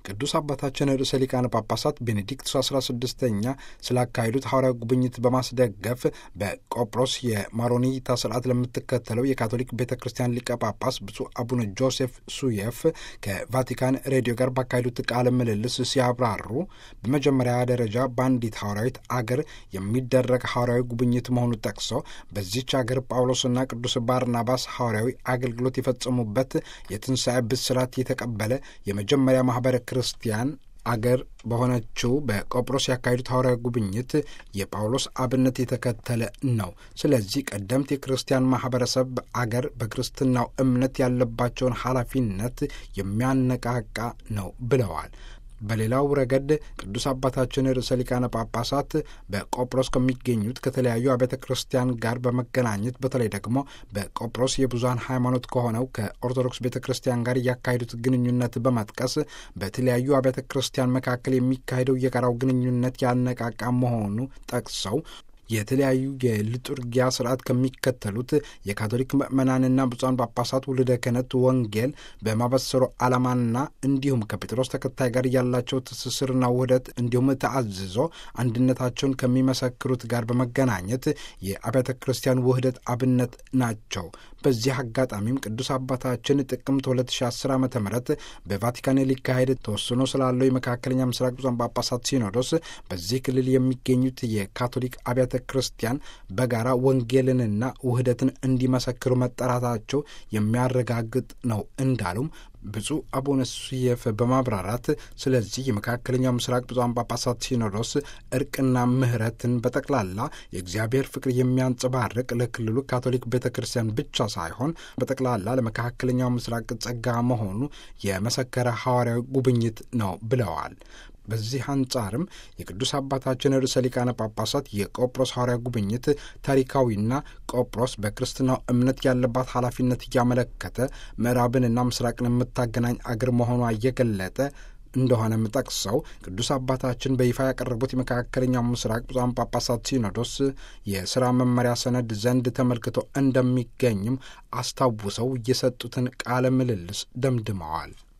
ቅዱስ አባታችን ርዕሰ ሊቃነ ጳጳሳት ቤኔዲክቱስ 16ኛ ስላካሄዱት ሐዋርያዊ ጉብኝት በማስደገፍ በቆጵሮስ የማሮኒታ ስርዓት ለምትከተለው የካቶሊክ ቤተ ክርስቲያን ሊቀ ጳጳስ ብፁዕ አቡነ ጆሴፍ ሱየፍ ከቫቲካን ሬዲዮ ጋር ባካሄዱት ቃለ ምልልስ ሲያብራሩ በመጀመሪያ ደረጃ በአንዲት ሐዋርያዊት አገር የሚደረግ ሐዋርያዊ ጉብኝት መሆኑን ጠቅሰው በዚች አገር ጳውሎስና ቅዱስ ባርናባስ ሐዋርያዊ አገልግሎት የፈጸሙበት የትንሣኤ ብስራት የተቀበለ የመጀመሪያ ማኅበረ ክርስቲያን አገር በሆነችው በቆጵሮስ ያካሄዱት ሐዋርያዊ ጉብኝት የጳውሎስ አብነት የተከተለ ነው። ስለዚህ ቀደምት የክርስቲያን ማኅበረሰብ አገር በክርስትናው እምነት ያለባቸውን ኃላፊነት የሚያነቃቃ ነው ብለዋል። በሌላው ረገድ ቅዱስ አባታችን ርዕሰ ሊቃነ ጳጳሳት በቆጵሮስ ከሚገኙት ከተለያዩ አብያተ ክርስቲያን ጋር በመገናኘት በተለይ ደግሞ በቆጵሮስ የብዙሀን ሃይማኖት ከሆነው ከኦርቶዶክስ ቤተ ክርስቲያን ጋር እያካሄዱት ግንኙነት በመጥቀስ በተለያዩ አብያተ ክርስቲያን መካከል የሚካሄደው የጋራው ግንኙነት ያነቃቃ መሆኑ ጠቅሰው የተለያዩ የሊጡርጊያ ስርዓት ከሚከተሉት የካቶሊክ ምዕመናንና ብፁዓን ጳጳሳት ውልደ ክህነት ወንጌል በማበሰሩ ዓላማና እንዲሁም ከጴጥሮስ ተከታይ ጋር ያላቸው ትስስርና ውህደት እንዲሁም ተአዝዞ አንድነታቸውን ከሚመሰክሩት ጋር በመገናኘት የአብያተ ክርስቲያን ውህደት አብነት ናቸው። በዚህ አጋጣሚም ቅዱስ አባታችን ጥቅምት 2010 ዓ ም በቫቲካን ሊካሄድ ተወስኖ ስላለው የመካከለኛ ምስራቅ ብፁዓን ጳጳሳት ሲኖዶስ በዚህ ክልል የሚገኙት የካቶሊክ አብያተ ክርስቲያን በጋራ ወንጌልንና ውህደትን እንዲመሰክሩ መጠራታቸው የሚያረጋግጥ ነው እንዳሉም ብፁዕ አቡነ ሱየፍ በማብራራት ስለዚህ የመካከለኛው ምስራቅ ብፁዓን ጳጳሳት ሲኖዶስ እርቅና ምሕረትን በጠቅላላ የእግዚአብሔር ፍቅር የሚያንጸባርቅ ለክልሉ ካቶሊክ ቤተ ክርስቲያን ብቻ ሳይሆን በጠቅላላ ለመካከለኛው ምስራቅ ጸጋ መሆኑ የመሰከረ ሐዋርያዊ ጉብኝት ነው ብለዋል። በዚህ አንጻርም የቅዱስ አባታችን ርዕሰ ሊቃነ ጳጳሳት የቆጵሮስ ሐዋርያ ጉብኝት ታሪካዊና ቆጵሮስ በክርስትናው እምነት ያለባት ኃላፊነት እያመለከተ ምዕራብንና ምስራቅን የምታገናኝ አገር መሆኗ እየገለጠ እንደሆነም ጠቅሰው ቅዱስ አባታችን በይፋ ያቀረቡት የመካከለኛው ምስራቅ ብፁዓን ጳጳሳት ሲኖዶስ የሥራ መመሪያ ሰነድ ዘንድ ተመልክቶ እንደሚገኝም አስታውሰው የሰጡትን ቃለ ምልልስ ደምድመዋል።